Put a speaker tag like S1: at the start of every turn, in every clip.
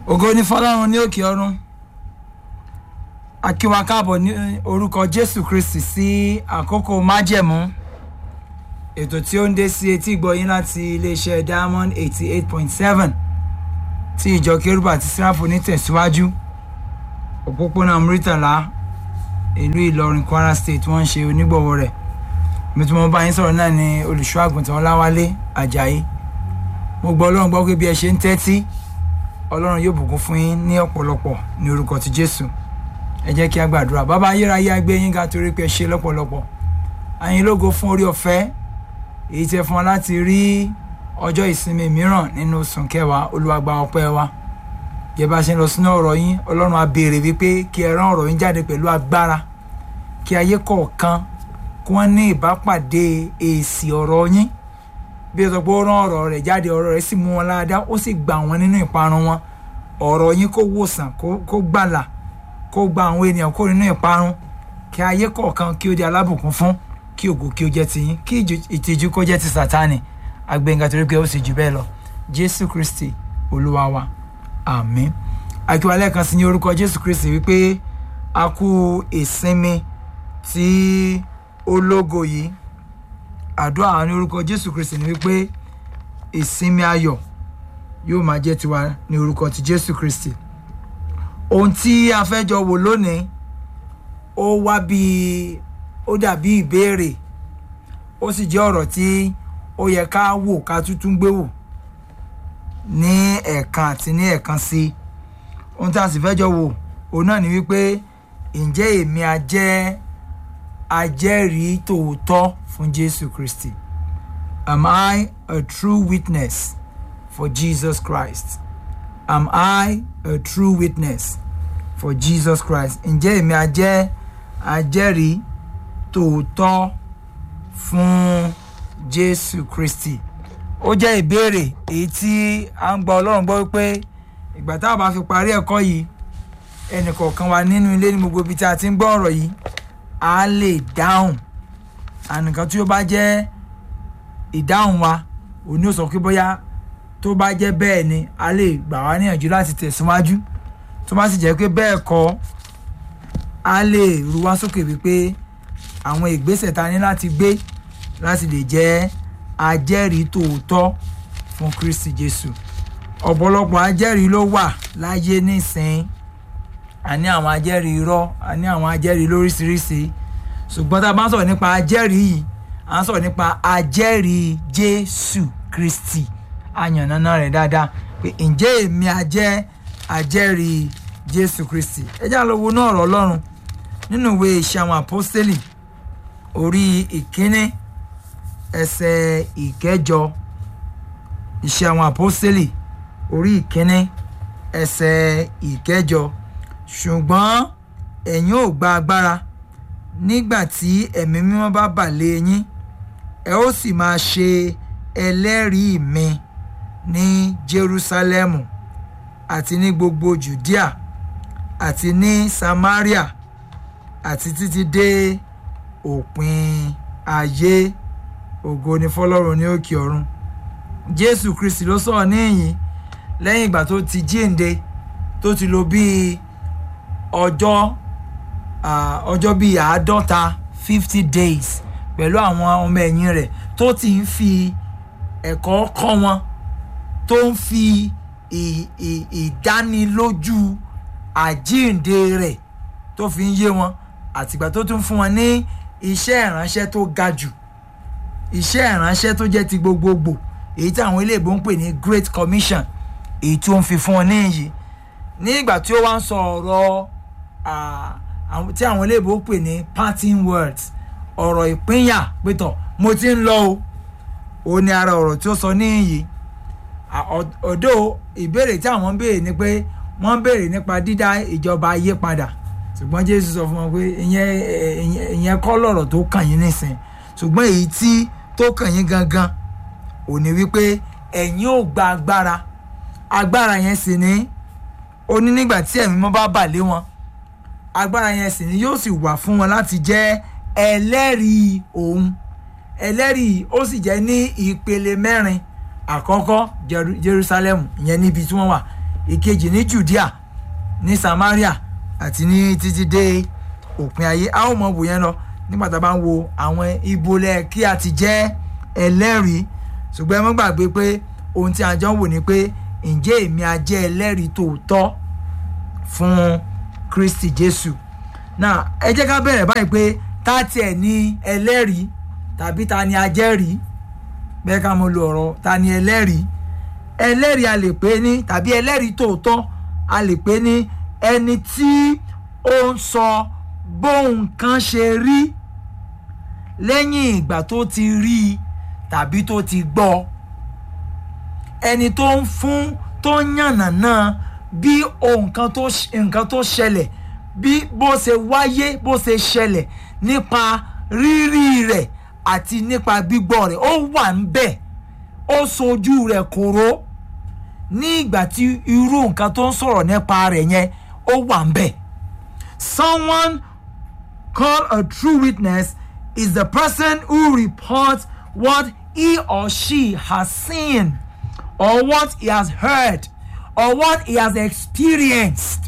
S1: ògo ní fọlọ́run ní òkè ọ̀run a kí wa káàbọ̀ ní orúkọ jésù kristi sí àkókò májẹ̀mú ètò tí ó ń dé sí etí ìgbọ̀yìn láti iléeṣẹ́ diamond eighty eight point seven tí ìjọ kérúbù àti síráfù ní tẹ̀síwájú òpópónà muritàlá ìlú ìlọrin kwara state wọ́n ń ṣe onígbọ̀wọ́ rẹ̀ mi tí mo bá yín sọ̀rọ̀ náà ni olùṣọ́ àgùntàn ọláwálé ajayi mo gbọ́ ọlọ́run gbọ́ pé bí ẹ ṣe ń tẹ́tí ọlọ́run yóò bùkún fún yín ní ọ̀pọ̀lọpọ̀ ní orúkọ ti jésù ẹ jẹ́ kí a gbàdúrà bàbá ayérayé agbé yín ga torí pé ẹ ṣe lọ́pọ̀lọpọ̀ àyìn lógo fún orí ọ̀fẹ́ èyí tẹ́ fún wa láti rí ọjọ́ ìsinmi mìíràn nínú oṣù kẹwàá olúwa gba ọpẹ́ wa jẹ́ bá ṣe ń lọ sínú ọ̀rọ̀ yín ọlọ́run á béèrè wípé kí ẹ rán ọ̀rọ̀ yín jáde pẹ̀lú agbára kí ayé kọ̀ọ̀kan kí wọ́n ní ìbápàdé èsì ọ̀rọ̀ yín bí ẹ sọ pé ó rán ọ̀rọ̀ rẹ̀ jáde ọ̀rọ̀ rẹ̀ sì mú wọn láadáa ó sì gbà wọn nínú ìparun wọn ọ̀rọ̀ yín kó wòsàn kó gbàlà kó gba àwọn ènìyàn kó nínú ìparun kí ayé kọ̀ọ̀kan kí ó di alábùkún fún kí ògo kí ó jẹ́ ti yín kí ìtìjú kó jẹ́ ti sátánì agbẹ́ngà torí pé ó sì jù bẹ́ẹ̀ lọ jésù kristi olúwa wa àmín akíwálẹ̀ kan sí ní orúkọ jésù kristi wípé a kú ìsinmi tí ó lógo yìí àdúrà ní orúkọ jésù kristi ni wípé ìsinmi ayọ̀ yóò máa jẹ́ tiwa ní orúkọ ti jésù kristi ohun tí a fẹ́ jọ wò lónìí ó wá bí ó dàbí ìbéèrè ó sì jẹ́ ọ̀rọ̀ tí ó yẹ ká wò ká tuntun gbé wò ní ẹ̀ẹ̀kan àti ní ẹ̀ẹ̀kan sí ohun tí a sì fẹ́ jọ wò òun náà ni wípé ǹjẹ́ èmi a jẹ́ ajẹ́rìí tòótọ́ fún jésù kristi am i a true witness for jesus christ am i a true witness for jesus christ ǹjẹ́ èmi a jẹ́ ajẹ́rìí tòótọ́ fún jésù kristi ó jẹ́ ìbéèrè èyí tí a ń gba ọlọ́run gbọ́ wípé ìgbà tá a bá fi parí ẹ̀kọ́ yìí ẹnìkọ̀ọ̀kan wa nínú ilé ní gbogbo ibi tí a ti ń gbọ́ ọ̀rọ̀ yìí a lè dáhùn ànìkan tí ó bá jẹ́ ìdáhùn wa òní ò sọ pé bóyá tó bá jẹ́ bẹ́ẹ̀ ni a lè gbà wá níyànjú láti tẹ̀síwájú tó bá sì jẹ́ pé bẹ́ẹ̀ kọ́ a lè ru wá sókè wípé àwọn ìgbésẹ̀ ta ní láti gbé láti lè jẹ́ ajẹ́rìí tòótọ́ fún kristi jésù ọ̀pọ̀lọpọ̀ ajẹ́rìí ló wà láyé nísìnyí a ní àwọn ajẹ́rìí irọ́ a ní àwọn ajẹ́rìí lóríṣiríṣi ṣùgbọ́n tá a bá ń sọ̀rọ̀ nípa ajẹ́rìí yìí à ń sọ̀rọ̀ nípa ajẹ́rìí jésù kristi àyànnáná rẹ̀ dáadáa pé ǹjẹ́ èmi ajẹ́ ajẹ́rìí jésù kristi ẹ já lọ wo náà ọ̀rọ̀ ọlọ́run nínú ìwé ìṣe àwọn àpọ́stélì orí ìkíní ẹsẹ̀ ìkẹjọ ìṣe àwọn àpọ́stélì orí ìkíní ẹsẹ̀ ìkẹjọ ṣùgbọ́n ẹ̀yin ò gba agbára nígbà tí ẹ̀mí mímọ́ bá bà lé yín ẹ ó sì máa ṣe ẹlẹ́rìí mi ní Jerúsálẹ́mù àti ní gbogbo Judea àti ní Samaria àti títí dé òpin ayé ògo ni fọlọ́run ní òkè ọ̀run Jésù Kristi ló sọ̀rọ̀ níyìn lẹ́yìn ìgbà tó ti jíǹde tó ti lò bíi ọjọ́ ọjọ́ bíi àádọ́ta fifty days pẹ̀lú àwọn ọmọ ẹ̀yìn rẹ̀ tó ti ń fi ẹ̀kọ́ kọ́ wọn tó ń fi ìdánilójú àjíǹde rẹ̀ tó fi ń yé wọn àtìgbà tó tún fún wọn ní iṣẹ́ ìránṣẹ́ tó ga jù iṣẹ́ ìránṣẹ́ tó jẹ́ ti gbogbogbò èyí tí àwọn iléèbó ń pè ní Great Commission èyí tí ó ń fi fún wọn níyì ní ìgbà tí ó wá ń sọ ọ̀rọ̀ tí àwọn iléèbó pè ní parting words ọ̀rọ̀ ìpínyà pétọ̀ mo ti ń lọ o ò ní ara ọ̀rọ̀ tí ó sọ níyì ọ̀dọ́ ìbéèrè tí àwọn ń béèrè ni pé wọ́n ń béèrè nípa dídá ìjọba ayé padà ṣùgbọ́n Jésù sọ fún wọn pé ìyẹn ìyẹn kọ́ lọ̀rọ̀ tó kàn yín nísìn ṣùgbọ́n èyí tí tó kàn yín gangan ò ní wípé ẹ̀yin ò gba agbára agbára yẹn sì ní ó ní nígbà tí ẹ̀mí mọ́ bá bà lé wọn agbára yẹn sì ní yóò sì wà fún wọn láti jẹ́ ẹlẹ́rìí òun ẹlẹ́rìí ó sì jẹ́ ní ìpele mẹ́rin àkọ́kọ́ Jeru- Jerusalem ìyẹn níbi tí wọ́n wà ìkejì ní judea ní samaria àti ní títí dé òpin ayé a ó mọ wò yẹn lọ nígbà tá a bá ń wo àwọn ibolẹ kí a ti jẹ́ ẹlẹ́rìí ṣùgbọ́n ẹ mọ́ gbàgbé pé ohun tí a jọ ń wò ni pé ǹjẹ́ èmi á jẹ́ ẹlẹ́rìí tòótọ́ fún kristi jésù náà ẹ jẹ́ ká bẹ̀rẹ̀ báyìí pé tá tiẹ̀ ní ẹlẹ́rìí tàbí ta ni ajẹ́rìí bẹ́ẹ̀ ká mo lo ọ̀rọ̀ ta ni ẹlẹ́rìí ẹlẹ́rìí a lè pè ní tàbí ẹlẹ́rìí tòótọ́ a lè pè ní ẹni tí ó ń sọ bóun kan ṣe rí lẹ́yìn ìgbà tó ti rí i tàbí tó ti gbọ́ ẹni tó ń fún tó ń yànnàná bí nǹkan tó nǹkan tó ṣẹlẹ̀ bí bó ṣe wáyé bó ṣe ṣẹlẹ̀ nípa rírí rẹ̀ àti nípa gbígbọ́ rẹ̀ ó wà ń bẹ̀ ó sojú rẹ̀ kóró ní ìgbà tí irú nǹkan tó ń sọ̀rọ̀ nípa rẹ̀ yẹn ó wà ń bẹ̀. someone called a true witness is the person who reports what he or she has seen or what he has heard or what he has experienced.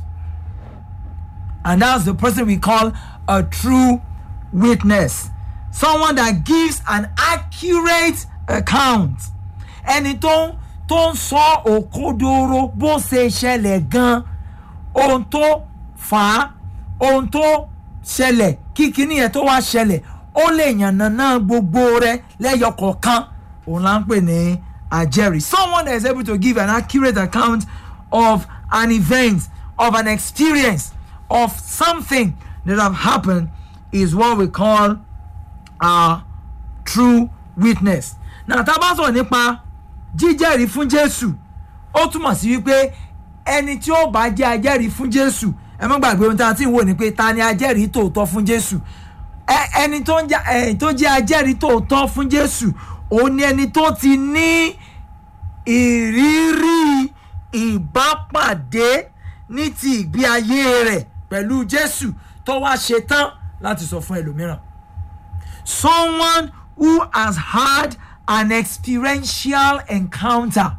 S1: And that's the person we call a true witness. Someone that gives an accurate account. Ẹni tó ń tó ń sọ òkodoro bó ṣe ṣẹlẹ̀ gan ohun tó fà á ohun tó ṣẹlẹ̀ kí kíní yẹn tó wá ṣẹlẹ̀ ó lè yànnàná gbogbo rẹ̀ lẹ́yọ kọ̀ọ̀kan òun là ń pè ní ajẹ́rìí. Someone that is able to give an accurate account of an event of an experience of something that have happened is what we call a true witness. Now tá a bá sọ̀rọ̀ nípa jíjẹ́rìí fún Jésù ó túmọ̀ sí wípé ẹni tí ó bá jẹ́ ajẹ́rìí fún Jésù ẹ má gbàgbé ohun tí a ti ń wò ní pé ta ni ajẹ́rìí tòótọ́ fún Jésù ẹni tó jẹ́ ajẹ́rìí tòótọ́ fún Jésù òun ni ẹni tó ti ní ìrírí ìbápàdé ní ti ìgbé ayé rẹ̀ pẹ̀lú Jésù tó wá ṣe tán láti sọ fún ẹlòmíràn. Someone who has had an experiential encounter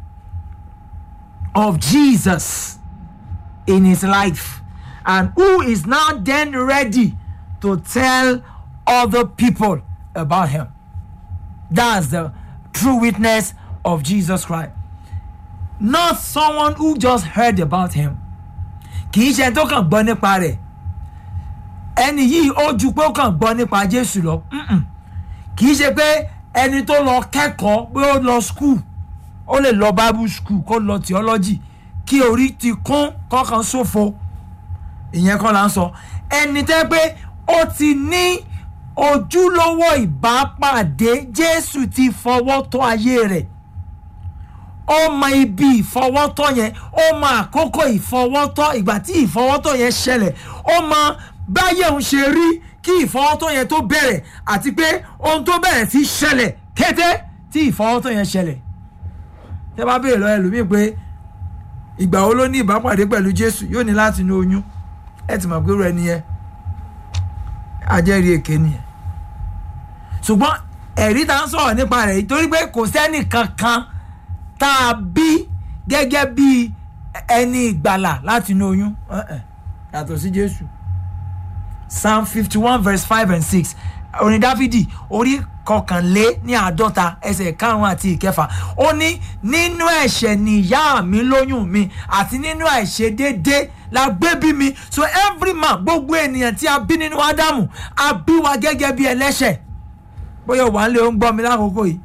S1: of Jesus in his life and who is now then ready to tell other people about him. That's the true witness of Jesus Christ. Not someone who just heard about him. Kì í ṣe tó kàn gbọ́ nípa rẹ̀. Ẹni yìí ó ju pé ó kàn gbọ́ nípa Jésù lọ. Kì í ṣe pé ẹni tó lọ kẹ́kọ̀ọ́ pé ó lọ skul ó lè lọ bible school kó lọ theology kí orí ti kún kọ́kàn ṣòfò. Ìyẹn kọ́ la ń sọ. Ẹni tẹ́ pé ó ti ní ojúlówó ìbápàdé Jésù ti fọwọ́ tọ́ ayé rẹ̀ ó mọ ibi ìfọwọ́tọ́ yẹn ó mọ àkókò ìfọwọ́tọ́ ìgbà tí ìfọwọ́tọ́ yẹn ṣẹlẹ̀ ó mọ báyẹ̀ ń ṣe rí kí ìfọwọ́tọ́ yẹn tó bẹ̀rẹ̀ àti pé ohun tó bẹ̀rẹ̀ sí ṣẹlẹ̀ kété tí ìfọwọ́tọ́ yẹn ṣẹlẹ̀ tẹ́ bá béèrè lọ ẹlòmíì pé ìgbà wo ló ní ìbápàdé pẹ̀lú Jésù yóò ní láti inú oyún ẹ ti mọ̀ pé rẹ nìyẹn ajẹ́rìí èké nìyẹn ṣùgbọ́n ẹ̀rí tá ń sọ̀rọ̀ nípa rẹ̀ torí pé kò sẹ́nì kankan tá a bí gẹ́gẹ́ bí ẹni ìgbàlà láti inú oyún yàtọ̀ sí Jésù Psalm fifty one verse five and six orin Dáfídì orí kọkànlé ní àádọ́ta ẹsẹ̀ karùn-ún àti ìkẹfà ó ní nínú ẹ̀ṣẹ̀ ni ìyá mi lóyún mi àti nínú àìṣedéédé la gbé bí mi so every man gbogbo ènìyàn tí a bí nínú Ádámù a bí wa gẹ́gẹ́ bí ẹlẹ́ṣẹ̀ bóyá wà ń lé ó ń gbọ́ mi lákòókò yìí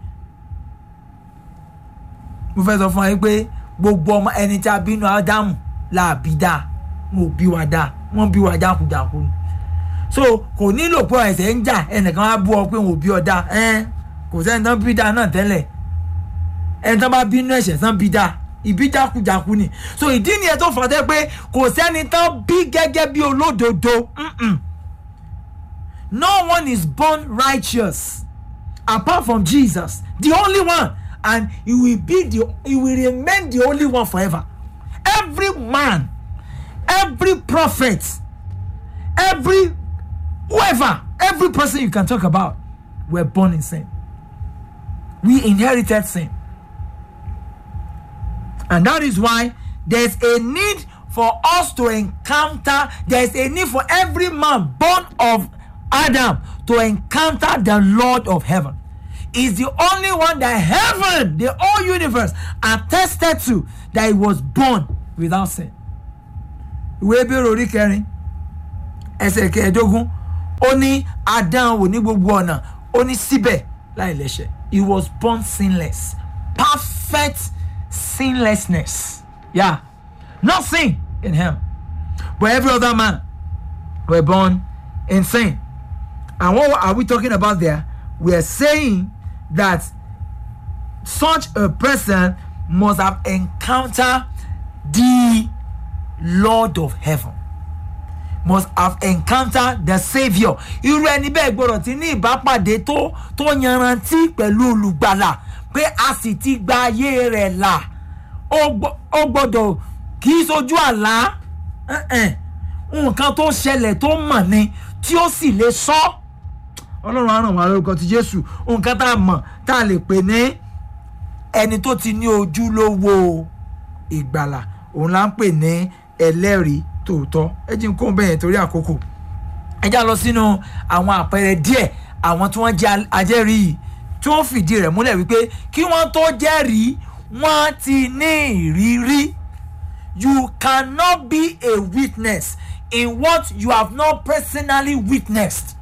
S1: mo fẹ́ sọ fún wa yín pé gbogbo ọmọ ẹni tí a bí nínú Ádámù la bí dáa wọn ò bí wa dáa wọ́n bí wa jákujàku ni so kò nílò pé ẹsẹ̀ ń jà ẹnìkan á bú ọ pé wọn ò bí ọ dáa ẹn kò sẹ́ni tán bí dáa náà tẹ́lẹ̀ ẹni tán bá bínú ẹ̀ṣẹ̀ tán bí dáa ìbí jákujàku ni so ìdí nìyẹn tó fọ́tẹ́ pé kò sẹ́ni tán bí gẹ́gẹ́ bí olódodo no one is born righteous apart from Jesus the only one and he will be the he will remain the only one forever every man every prophet every whoever every person you can talk about were born in sin we inherited sin and that is why there's a need for us to encounter there's a need for every man born of adam to encounter the lord of heaven is the only one that heaven the whole universe attested to that he was born without sin ìwé bèrè orí kẹrin ẹsẹ̀ kẹẹ̀ẹ́dógún ó ní adán wò ní gbogbo ọ̀nà ó ní síbẹ̀ láì lẹ́sẹ̀ he was born sinless perfect sinlessness yeah no sin in him but every other man were born in sin and what are we talking about there we are saying that such a person must have encountered the lord of heaven must have encountered the saviour irú ẹni bẹ́ẹ̀ gbọ́dọ̀ ti ní ìbápàdé tó tó yanrantí pẹ̀lú olùgbàlà pé a sì ti gba ayé rẹ̀ là ó gbọ́dọ̀ kì í sojú àlá nǹkan tó ṣẹlẹ̀ tó mọ̀ ni tí ó sì lè sọ ọlọ́run á ràn wá lórúkọ ti jésù nǹkan tá a mọ̀ tá a lè pè ní ẹni tó ti ní ojúlówó ìgbàlà òun là ń pè ní ẹlẹ́rìí tòótọ́ ẹ jí n kó bẹ́ẹ̀ torí àkókò ẹ já lọ sínú àwọn àpẹẹrẹ díẹ̀ àwọn tí wọ́n jẹ́ ajẹ́rìí yìí tí wọ́n fìdí rẹ̀ múlẹ̀ wípé kí wọ́n tó jẹ́rìí wọ́n ti ní ìrírí you cannot be a witness in what you have not personally witnessed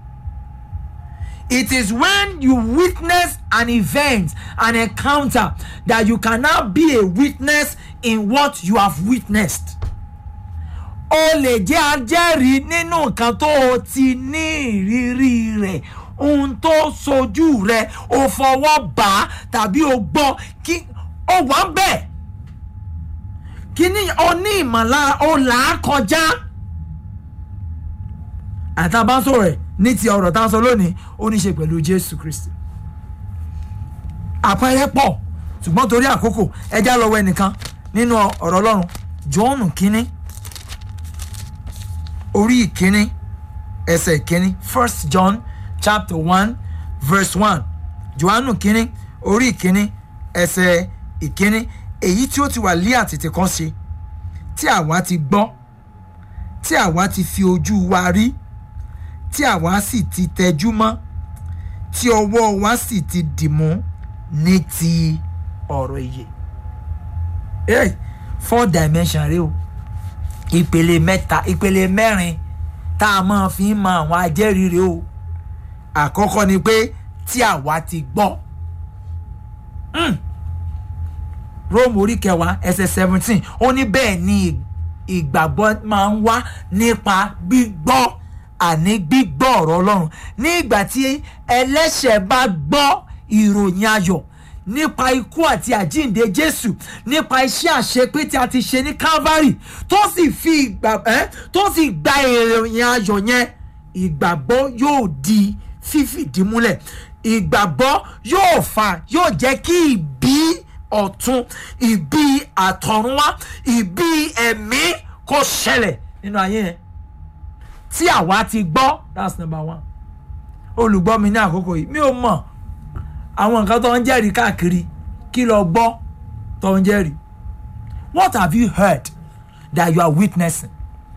S1: it is when you witness an event an encounter that you cannot be a witness in what you have witnessed o lè jẹ́ ajẹ́rìí nínú nǹkan tó o ti ní ìrírí rẹ̀ ohun tó sojú rẹ̀ o fọwọ́ bá a tàbí o gbọ́ kí o wà ń bẹ̀ kí ni o ní ìmọ̀lára o là á kọjá àtàbánsọ rẹ̀ ní ti ọ̀rọ̀ tá a sọ lónìí ó ní í ṣe pẹ̀lú jésù kristi àpẹẹrẹ pọ̀ ṣùgbọ́n torí àkókò ẹja lọ́wọ́ ẹnìkan nínú ọ̀rọ̀ ọlọ́run jọ́ọ̀nù kínní orí ìkíní ẹsẹ̀ ìkíní first john chapter one verse one johannu kínní orí ìkíní ẹsẹ̀ ìkíní èyí tí ó ti wà lé àtètè kan ṣe tí àwa ti gbọ́ tí àwa ti fi ojú wa rí tí àwa sì ti tẹjú mọ́ tí ọwọ́ wa sì ti dìmú ní ti ọ̀rọ̀ ìyè. Hey, four dimension rẹ o ìpele mẹ́ta ìpele mẹ́rin tá a máa fi ń mọ àwọn ajẹ́rìí rẹ o àkọ́kọ́ ni pé tí àwa ti gbọ́ Róòmù orí kẹwàá ẹsẹ̀ seventeen ó ní bẹ́ẹ̀ ni ìgbàgbọ́ máa ń wá nípa gbígbọ́ àní gbígbọ́ ọ̀rọ̀ Ọlọ́run ní ìgbà tí ẹlẹ́ṣẹ̀ bá gbọ́ ìròyìn ayọ̀ nípa ikú àti àjíǹde jésù nípa iṣẹ́ àṣepé tí a ti ṣe ní calvary tó sì fi ìgbà ẹ́ tó sì gba ìròyìn ayọ̀ yẹn ìgbàgbọ́ yóò di fífìdí múlẹ̀ ìgbàgbọ́ yóò fà yóò jẹ́ kí ìbí ọ̀tun ìbí àtọ̀runwá ìbí ẹ̀mí kó ṣẹlẹ̀ nínú ayé yẹn tí àwa ti gbọ́ that's number one olùgbọ́ mi ní àkókò yìí mi ò mọ̀ àwọn nǹkan tó ń jẹ́rìí káàkiri kí lọ gbọ́ tó ń jẹ́rìí what have you heard that you are witnessing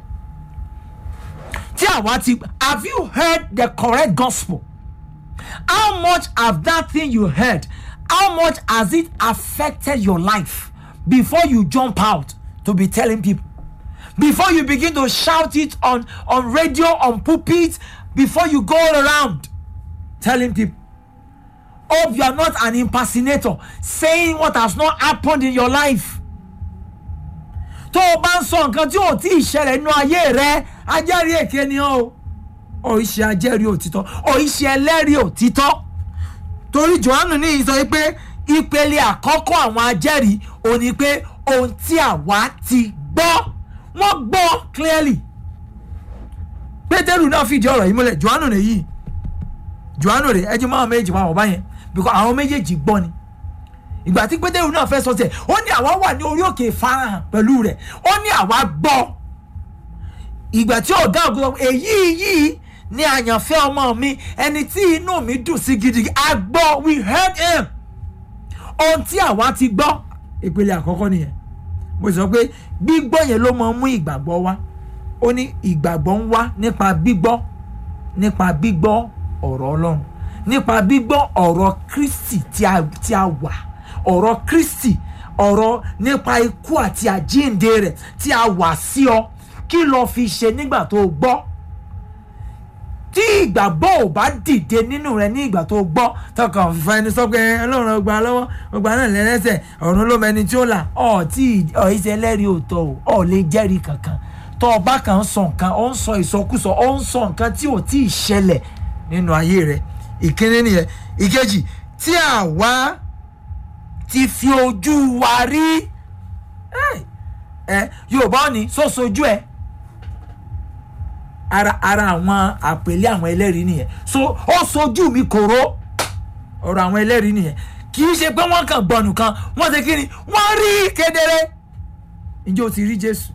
S1: tí àwa ti have you heard the correct gospel how much have that thing you heard how much has it affected your life before you jump out to be telling people before you begin to shout it on on radio on pulpit before you go around telling people hope you are not an impersonator saying what has not happened in your life. tó o bá ń sọ nǹkan tí ò tí ì ṣẹlẹ̀ nínú ayé rẹ ajẹ́rìí èké ni ọ́ o ò í ṣe ajẹ́rìí òtítọ́ ò í ṣe ẹlẹ́rìí òtítọ́ torí johannu ní ìsọ pé ìpele àkọ́kọ́ àwọn ajẹ́rìí ò ní pé ohun tí àwa ti gbọ́ wọ́n gbọ́ clearly pétérù náà fìdí ọ̀rọ̀ yìí múlẹ̀ johannu nìyí johannu rè ẹjú máa méjì máa wọ̀ báyẹn because àwọn méjèèjì gbọ́ ni ìgbà tí pétérù náà fẹ́ sọ tiẹ̀ ó ní àwa wà ní orí òkè farahàn pẹ̀lú rẹ̀ ó ní àwa gbọ́ ìgbà tí ọ̀gá ògùn èyí yìí ní àyànfẹ́ ọmọ mi ẹni tí inú mi dùn sí gidi a gbọ́ we heard him ohun tí àwa ti gbọ́ ìpele àkọ́kọ́ nìyẹn mo sọ pé gbígbọ́ yẹn ló máa ń mú ìgbàgbọ́ wá ó ní ìgbàgbọ́ ń wá nípa gbígbọ́ nípa gbígbọ́ ọ̀rọ̀ ọlọ́run nípa gbígbọ́ ọ̀rọ̀ kristi tí a tí a wà ọ̀rọ̀ kristi ọ̀rọ̀ nípa ikú àti àjíǹde rẹ̀ tí a wà sí ọ kí lo fi ṣe nígbà tó gbọ́ tí ìgbàgbọ́ ò bá dìde nínú rẹ ní ìgbà tó gbọ́ tọkàn fífa ẹni sọ pé ọlọ́run ọgbà lọ́wọ́ ọgbà náà lẹ́lẹ́sẹ̀ ọ̀run ló mẹni tí ó là ọ̀ tí ọ̀ ìṣe ẹlẹ́rìí òótọ́ o ọ̀ lè jẹ́rìí kankan tó ọba kan ń sọ nǹkan ó ń sọ ìsọkúsọ ó ń sọ nǹkan tí ò tí ì ṣẹlẹ̀ nínú ayé rẹ ìkíní nìyẹn ìkejì tí àwa ti fi ojú wa rí ẹ yorùbá ò ní sọ́sojú ẹ ara ara àwọn àpèlé àwọn ẹlẹ́rìí nìyẹn so ó sojú mi kòró ọ̀rọ̀ àwọn ẹlẹ́rìí nìyẹn kì í ṣe pé wọ́n kàn gbọ̀nù kan wọ́n ṣe kí ni wọ́n rí kedere ǹjẹ́ o ti rí jésù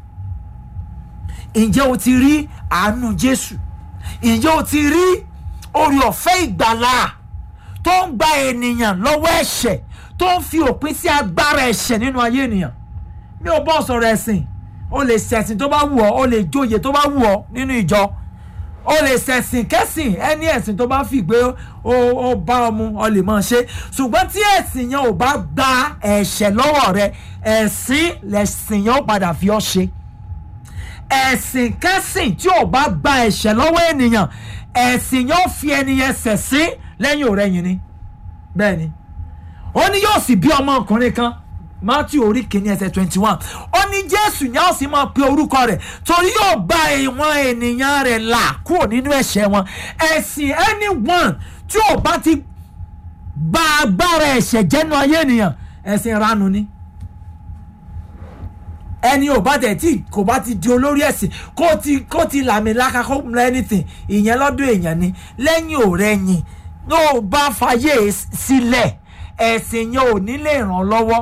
S1: ǹjẹ́ o ti rí àánú jésù ǹjẹ́ o ti rí orí ọ̀fẹ́ ìgbàlà tó ń gba ènìyàn lọ́wọ́ ẹ̀ṣẹ̀ tó ń fi òpin sí agbára ẹ̀ṣẹ̀ nínú ayé ènìyàn mi ò bọ́ sọ̀rọ̀ ẹ̀sìn o lè ṣẹ̀sìn tó bá wù ọ́ o lè jóye tó bá wù ọ́ nínú ìjọ o lè ṣẹ̀sìn kẹ́sìn ẹni ẹ̀sìn tó bá fi gbé o o bá ọ mu ọ lè máa ṣe ṣùgbọ́n tí ẹ̀sìn yẹn ò bá gba ẹ̀ṣẹ̀ lọ́wọ́ rẹ ẹ̀sìn lẹ̀sìn yẹn ó padà fi ọ́ ṣe ẹ̀sìn kẹ́sìn tí ò bá gba ẹ̀ṣẹ̀ lọ́wọ́ ènìyàn ẹ̀sìn yẹn ó fi ẹni yẹn ṣẹ̀sìn lẹ́yìn òrẹ́yìn ni bẹ́ẹ̀ ni ó ní yóò sì bí ọmọkùnrin kan matthew orí kìíní ẹsẹ̀ twenty one ó ní jésù ní a ó sì máa pe orúkọ rẹ̀ torí yóò bá ìwọ̀n ènìyàn rẹ̀ là kúrò nínú ẹ̀ṣẹ̀ wọn ẹ̀sìn anyone tí ò bá ti gba agbára ẹ̀ṣẹ̀ jẹ́nu ayé ènìyàn ẹ̀sìn ìranu ni ẹni ò bá tẹ̀ tí kò bá ti di olórí ẹ̀sìn kó ti kó ti làmì láka kó mú anything ìyẹn lọ́dọ̀ èèyàn ni lẹ́yìn òrẹ́yìn ló bá fàyè sílẹ̀ ẹ̀sìn yẹn ò ní lè ràn lọ́wọ́.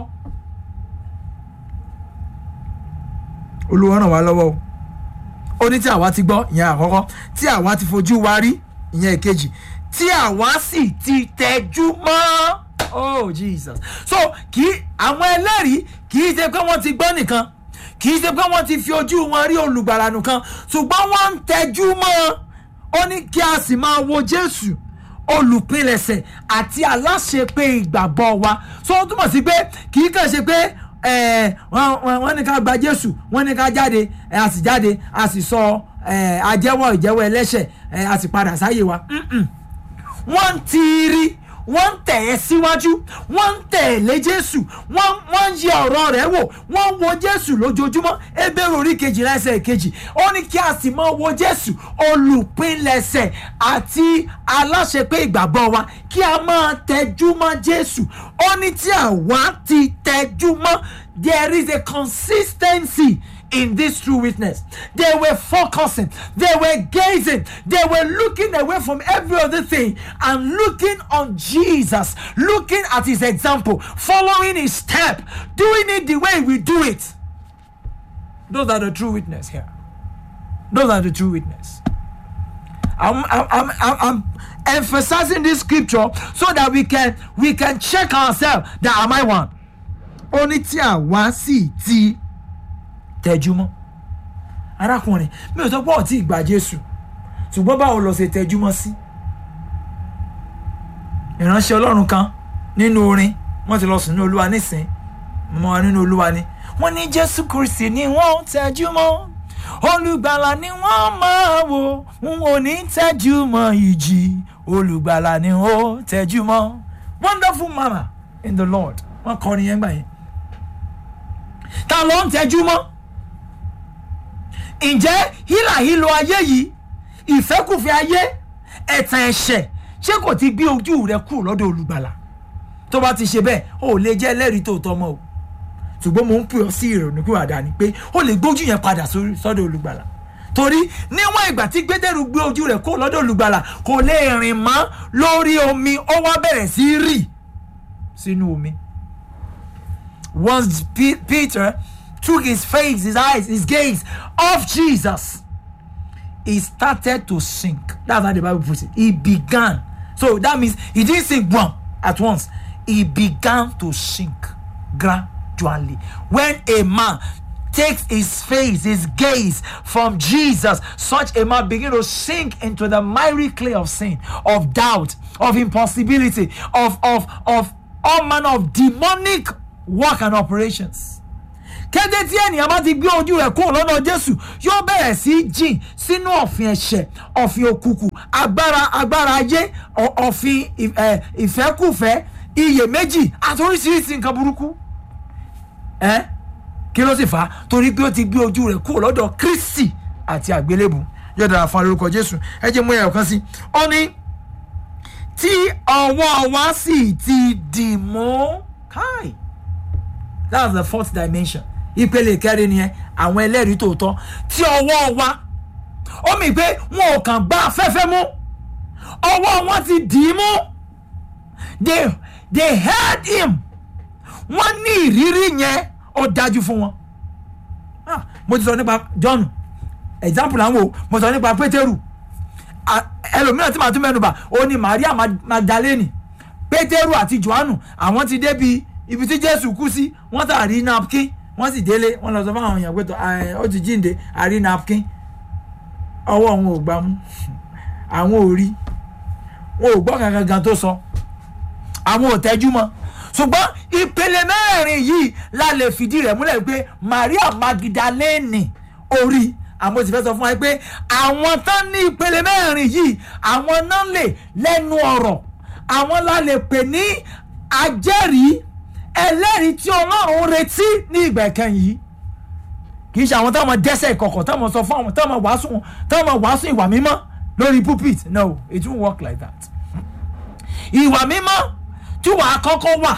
S1: olúwa ràn wá lọ́wọ́ o ó ní tí àwa ti gbọ́ ìyẹn àkọ́kọ́ tí àwa ti fojú wa rí ìyẹn ìkejì tí àwa sì ti tẹjú mọ́ oh jesus so kì í àwọn ẹlẹ́rìí kì í ṣe pé wọ́n ti gbọ́ nìkan kì í ṣe pé wọ́n ti fi ojú wọn rí olùgbàlà nìkan ṣùgbọ́n wọ́n ń tẹjú mọ́ ó ní kí a sì máa wo jésù olùpilẹ̀ṣẹ̀ àti aláṣepé ìgbàgbọ́ wa so ó túmọ̀ sí pé kì í kàn ṣe pé wọ́n ní ká gba jésù wọ́n ní ká jáde a sì jáde a sì sọ àjẹwọ́ ìjẹ́wọ́ ẹlẹ́ṣẹ̀ a sì padà sáyé wa wọ́n ń tiiri wọ́n ń tẹ̀ ẹ́ síwájú wọ́n ń tẹ̀lé jésù wọ́n ń yẹ ọ̀rọ̀ rẹ̀ wò wọ́n ń wo jésù lójoojúmọ́ ebéèrè orí kejìlá ẹsẹ̀ kejì ó ní kí a sì máa wo jésù olùpilẹ̀ṣẹ̀ àti aláṣepé ìgbàgbọ́ wa kí a máa tẹjú mọ́ jésù ó ní tí àwa ti tẹjú mọ́ there is a consistency in this true witness. They were focusing, they were gazing, they were looking away from every other thing and looking on Jesus, looking at his example, following his step, doing it the way we do it. Those are the true witness here. Those are the true witness. I'm, I'm, I'm, I'm emphasizing this scripture so that we can we can check ourselves that am I one? Only tí àwa sì ti tẹjúmọ́ arákùnrin mi ò sọ pé ọtí ìgbà jésù ṣùgbọ́n báwo lọ ṣe tẹjúmọ́ sí ìránṣẹ́ ọlọ́run kan nínú orin wọ́n ti lọ sùn ní olúwa nísìn mọ́ wa nínú olúwa ni wọ́n ní jésù kristi ni wọ́n tẹjúmọ́ olùgbàlà ni wọ́n máa wò n ò ní tẹjúmọ́ ìjì olùgbàlà ni ó tẹjúmọ́ wonderful mama in the lord wọ́n kọrin yẹn gbà yẹn ta ló ń tẹjúmọ́ ǹjẹ́ hílàhílo ayé yìí ìfẹ́kùfẹ́ ayé ẹ̀tàn ẹ̀ṣẹ̀ ṣé kò ti gbé ojú rẹ kúrò lọ́dọ̀ olùgbàlà tó bá ti ṣe bẹ́ẹ̀ o ò lè jẹ́ ẹlẹ́rìí tòótọ́ mọ́ o ṣùgbọ́n mo ń pè ọ́ sí ìrònú kúrò àdáni pé o lè gbójú yẹn padà sọ́dọ̀ olùgbàlà torí níwọ̀n ìgbà tí gbẹ́dẹ́rù gbé ojú rẹ̀ kúrò lọ́dọ̀ olùgbàlà kò lè rìn mọ́ lórí omi ó wá bẹ̀rẹ̀ sí rì sínú omi once Peter took his face, his eyes, his gaze off Jesus, he started to sink. That's how the Bible puts it. He began. So that means he didn't sink one at once. He began to sink. Gra, spiritually when a man takes his face his gaze from jesus such a man begin to sink into the miry clay of sin of doubt of impossibility of of of all manner of demonic work and operations kété tí ènìyàn bá ti gbé ojú rẹ̀ kúrò lọ́dọ̀ jésù yóò bẹ̀rẹ̀ sí í jìn sínú ọ̀fìn ẹ̀ṣẹ̀ ọ̀fìn òkùnkùn agbára agbára ayé ọ̀- ọ̀fìn ì- ẹ̀, ìfẹ́kùfẹ́ iyèméjì àti oríṣiríṣi nǹkan burúkú ẹ́ kí ló sì fà á torí pé ó ti gbé ojú rẹ̀ kúrò lọ́dọ̀ kristi àti àgbélébù yóò dára fún alórúkọ jésù ẹ jẹ́ mú ẹ̀yọ̀ kan sí ó ní tí ọwọ́ wa sì ti dì mú káì that's the fourth dimension ìpele kẹrin nìyẹn àwọn ẹlẹ́rìí tòótọ́ tí ọwọ́ wa ó mì pé wọn ò kàn gbá afẹ́fẹ́ mú ọwọ́ wọn ti dì í mú they they held him wọ́n ní ìrírí yẹn ó dájú fún wọn Ah, mo ti sọ nípa john example àwọn o mo sọ nípa pétérù Ah, ẹlòmíràn tí màá tún mẹ́nu bà ó ní maria Mag- magdalene pétérù àti johannu àwọn ti débi ibi tí jésù kú sí wọ́n tà rí napkin wọ́n sì délé wọ́n lọ sọ fún àwọn èèyàn pé tó, "Ah, ó ti jíǹde àrí napkin ọwọ́ wọn ò gbà mú àwọn ò rí wọn ò gbọ́ kankan gan tó sọ àwọn ò tẹ́jú mọ́ ṣùgbọ́n ìpele mẹ́rin yìí la lè fìdí rẹ̀ múlẹ̀ pé maria magdalene orí àmọ́ sì fẹ́ sọ fún wa pé àwọn tán ní ìpele mẹ́rin yìí àwọn náà lè lẹ́nu ọ̀rọ̀ àwọn la lè pè ní ajẹ́rìí ẹlẹ́rìí tí ọlọ́run retí ní ìgbà ìkẹyìn yìí kì í ṣe àwọn táwọn dẹ́sẹ̀ ìkọ̀kọ̀ táwọn sọ fún àwọn táwọn wàásù táwọn wàásù ìwà mímọ́ lórí pulpit no it won't work like that ìwà mímọ́ tí wàá kọ́kọ́ wà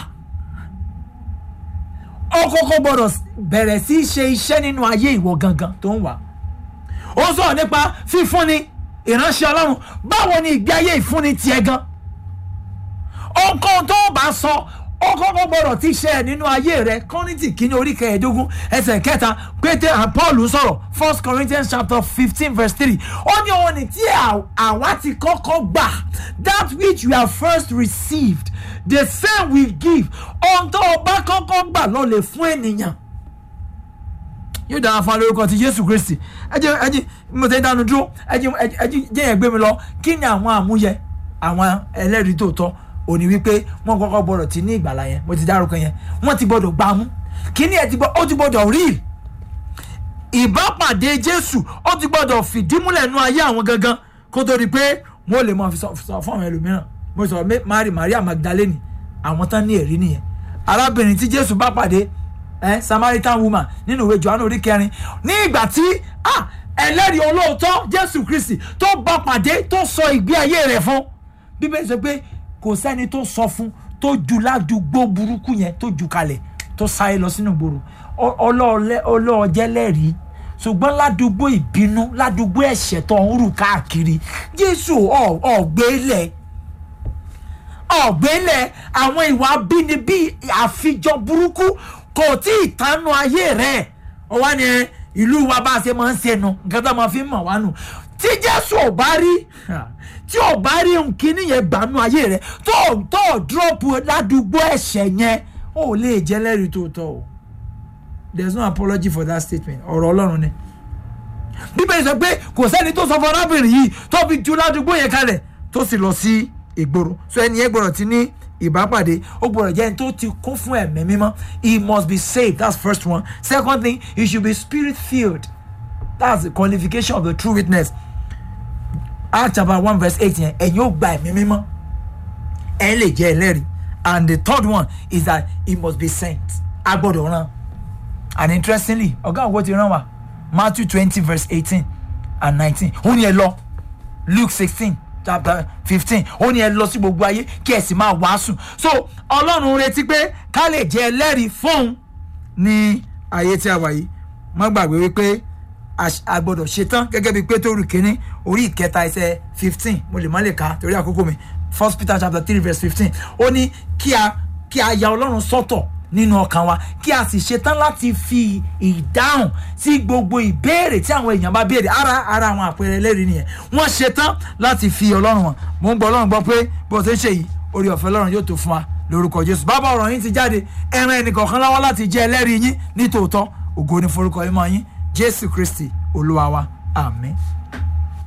S1: ó kọ́kọ́ gbọ́dọ̀ bẹ̀rẹ̀ sí í ṣe iṣẹ́ nínú ayé ìwọ gangan tó ń wà ó sọ̀rọ̀ nípa fífúnni ìránṣẹ́ ọlọ́run báwo ni ìgbé ayé ìfúnni tiẹ̀ gan ohunkóhun tó bá sọ ó kọ́kọ́ gbọ́dọ̀ ti ṣe ẹ̀ nínú ayé rẹ kọ́nìtì kínní orí kẹẹ̀ẹ́dógún ẹsẹ̀ kẹta pété and paul sọ̀rọ̀ first corinthians chapter fifteen verse three ó ní òun ní tí à- àwa ti kọ́kọ́ gbà that which we have first received the same we give ohun tó o bá kọ́kọ́ gbà lọ lè fún ènìyàn yóò dára fún alórúkọ ti jésù kristi ẹjẹ ẹjẹ mo tẹ́ dánu dúró ẹjẹ ẹjẹ jẹ́ yẹn gbé mi lọ kí ni àwọn àmúyẹ àwọn ẹlẹ́rìí tòótọ́ òní wípé wọ́n kọ́kọ́ gbọ́dọ̀ ti ní ìgbàlá yẹn mo ti dárúkọ yẹn wọ́n ti gbọ́dọ̀ gbà mú kí ni ẹ ti gbọ́ ó ti gbọ́dọ̀ rí ìbápàdé jésù ó ti gbọ́dọ̀ fìdímúlẹ̀ nú ayé àwọn gangan kó tó di pé wọ́n lè mọ fi sọ sọ fún àwọn ẹlòmíràn mo sọ mé- mary maria magdalene àwọn tán ní ẹ̀rí nìyẹn arábìnrin tí jésù bá pàdé ẹ samaritan woman nínú ìwé johannu orí kẹrin ní ìgbà tí ah, ẹlẹ́rìí olóòótọ́ jésù kristi tó bá pàdé tó sọ ìgbé ayé rẹ̀ fún bíbélì sọ pé kò sẹ́ni tó sọ fún tó ju ládùúgbò burúkú yẹn tó ju kalẹ̀ tó sáré lọ sínú ìgboro Ọ- ọlọ́ọ̀lẹ́- ọlọ́ọ̀jẹ́ lẹ́rìí ṣùgbọ́n ládùúgbò ìbínú ládùúgbò ẹ̀ṣẹ̀ tó ń rù káàkiri jésù ọ̀- ọ̀gbẹ́lẹ̀ ọ̀gbẹ́lẹ̀ àwọn ìwà abínibí àfijọ́ burúkú kò tí ì tánú ayé rẹ̀ ó wá ní ẹ, ìlú wa bá a ṣe máa ń ṣe nu nǹkan tó máa fi ń mọ̀ wá nù tí jésù ò bá rí tí ò bá rí nkíní yẹn gbanú ayé rẹ̀ tó tó dúrọ́pù ládùúgbò ẹ̀ṣẹ̀ yẹn ó lè jẹ́ lẹ́rìí tó tọ́ o there is no apology for that statement ọ̀rọ̀ ọlọ́run ni bíbélì sọ pé kò sẹ́ni tó sọ fún arábìnrin yìí tó fi ju ládùúgbò yẹn kalẹ̀ tó sì lọ sí ìgboro so ẹni yẹn gbọ́dọ̀ ti ní ìbápàdé ó gbọ́dọ̀ jẹ́ ẹni tó ti kún fún ẹ̀mí mímọ́ he must be saved that's first one second thing he should be spirit filled that's the qualification of the true witness Acts chapter one verse eight yẹn ẹ̀yin ó gba ẹ̀mí mímọ́ ẹ̀ lè jẹ́ ẹlẹ́rìí and the third one is that he must be sent a gbọ́dọ̀ rán and interestingly ọ̀gá òwò ti rán wa matthew twenty verse eighteen and nineteen ó ní ẹ lọ luke sixteen chapter fifteen ó ní ẹ lọ sí gbogbo ayé kí ẹ sì máa wàásù so ọlọ́run retí pé ká lè jẹ́ ẹlẹ́rìí fóun ní ayé tí a wà yìí má gbàgbé wípé a- a gbọ́dọ̀ ṣetán gẹ́gẹ́ bí pétérù kínní orí ìkẹta ẹsẹ̀ fifteen mo lè má lè ka torí àkókò mi first peter chapter three verse fifteen ó ní kí a kí a ya ọlọ́run sọ́tọ̀ nínú ọkàn wa kí a sì ṣetán láti fi ìdáhùn sí gbogbo ìbéèrè tí àwọn èèyàn bá béèrè ara ara àwọn àpẹẹrẹ ẹlẹ́rìí nìyẹn wọ́n ṣetán láti fi ọlọ́run wọn mo ń gbọ́ ọlọ́run gbọ́ pé bó o ṣe ń ṣe yìí orí ọ̀fẹ́ ọlọ́run yóò tó fún wa lórúkọ jésù bàbá ọ̀rọ̀ yín ti jáde ẹran ẹnìkọ̀ọ̀kan láwọ́ láti jẹ́ ẹlẹ́rìí yín ní tòótọ́ ògo ní forúkọ yín mọ́ yín jésù kristi olúwa wa àmín